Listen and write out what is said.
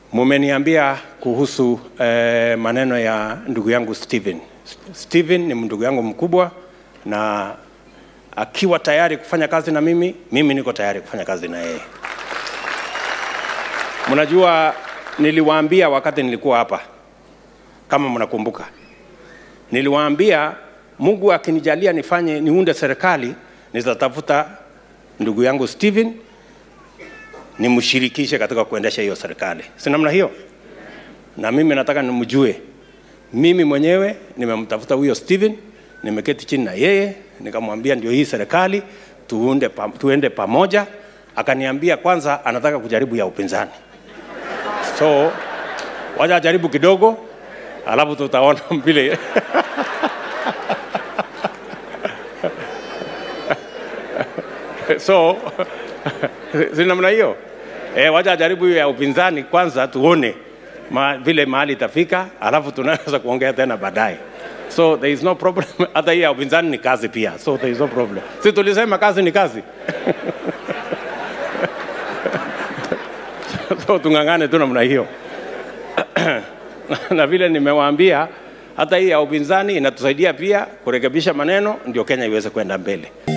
Mumeniambia kuhusu eh, maneno ya ndugu yangu Steven. Steven ni ndugu yangu mkubwa na akiwa tayari kufanya kazi na mimi, mimi niko tayari kufanya kazi na yeye. Mnajua niliwaambia wakati nilikuwa hapa, kama mnakumbuka, niliwaambia Mungu akinijalia nifanye niunde serikali, nitatafuta ndugu yangu Steven nimshirikishe katika kuendesha hiyo serikali, si namna hiyo? Na mimi nataka nimjue. Mimi mwenyewe nimemtafuta huyo Steven, nimeketi chini na yeye nikamwambia ndio hii serikali tuunde pa, tuende pamoja. Akaniambia kwanza anataka kujaribu ya upinzani, so wacha ajaribu kidogo, alafu tutaona vile so si namna hiyo eh, wacha ajaribu hiyo ya upinzani kwanza, tuone ma, vile mahali itafika, alafu tunaweza kuongea tena baadaye. So there is no problem. Hata hii ya upinzani ni kazi pia, so there is no problem. Si tulisema kazi ni kazi so tung'ang'ane tu namna hiyo na vile nimewaambia, hata hii ya upinzani inatusaidia pia kurekebisha maneno, ndio Kenya iweze kwenda mbele.